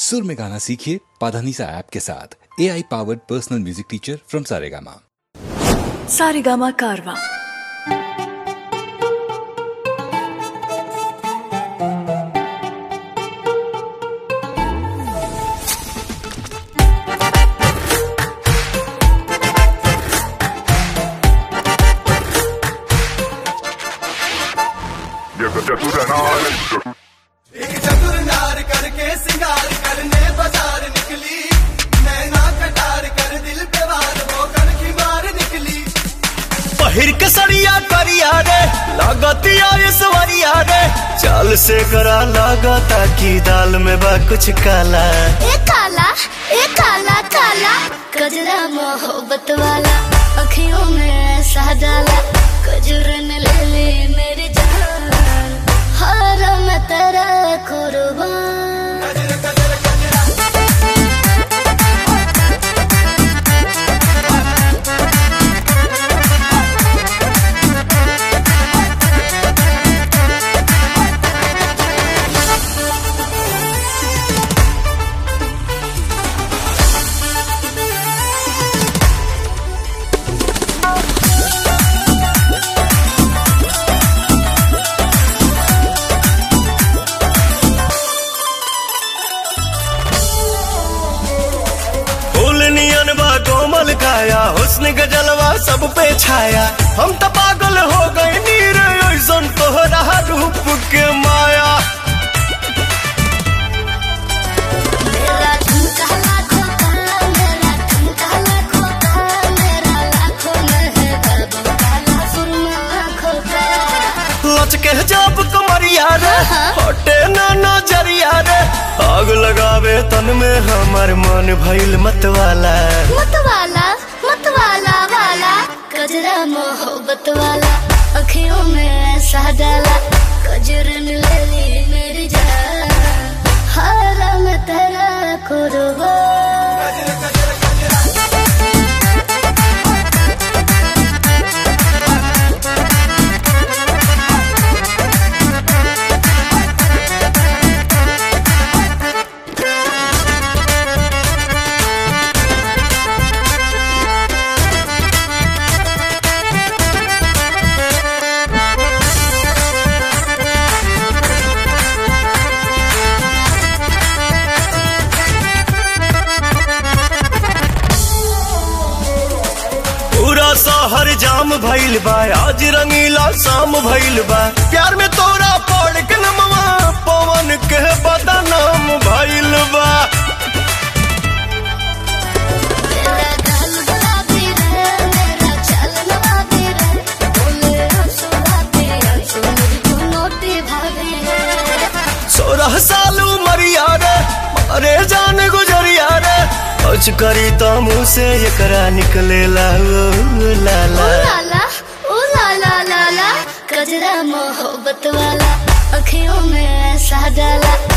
सुर में गाना सीखिए पाधानीसा ऐप के साथ A I powered personal music teacher from Saregama Saregama Carvaan एक चतुर नार करके सिंगार करने बाजार निकली नैना कटार कर दिल पे वार वो कनखी मार निकली पहिर के सड़िया करिया रे लागतिया सवरिया रे चाल से करा लागता की दाल में बा कुछ काला ए काला ए काला काला कजरा मोहब्बत वाला अखियों में ऐसा डाला कजरन ले ले मेरी जान हर मैं तेरा कुर्बान गजर गजर गजरा फूल नियन बा कोमल काया हुस्न के जलवा सब पे छाया हम तो पागल हो गए नीर ऐसन तोहरा रूप के माया मेरा ठुमका लाखों का मेरा ठुमका लाखों का मेरा लाखों में है बाबू काला सुरमा आँखों का लचके जब कमरिया रे हटे ना नजरिया रे आग लगावे तन में हमार मन भइल मत वाला मतवाला मतवाला वाला कजरा मोहब्बत वाला अखियों में ऐसा डाला कजरन ले ली मेरी जान हारा मैं तेरा कुर्बान गजर गजर गजरा पूरा शहर जाम भइल बा आज रंगीला शाम भइल बा प्यार में तोरा पड़ के नमवा पवन के बदनाम भइल बा मेरा गाल गुलाबी रे मेरा चाल नवाबी रे बोले आंसू आते आंसू मेरी चुनौती भाभी रे सोलह साल उमरिया रे अरे जान गुजरिया रे कुछ करी तो मुँह से एकरा निकले ला ओ लाला ओ लाला ओ लाला लाला कजरा मोहब्बत वाला अखियों में ऐसा डाला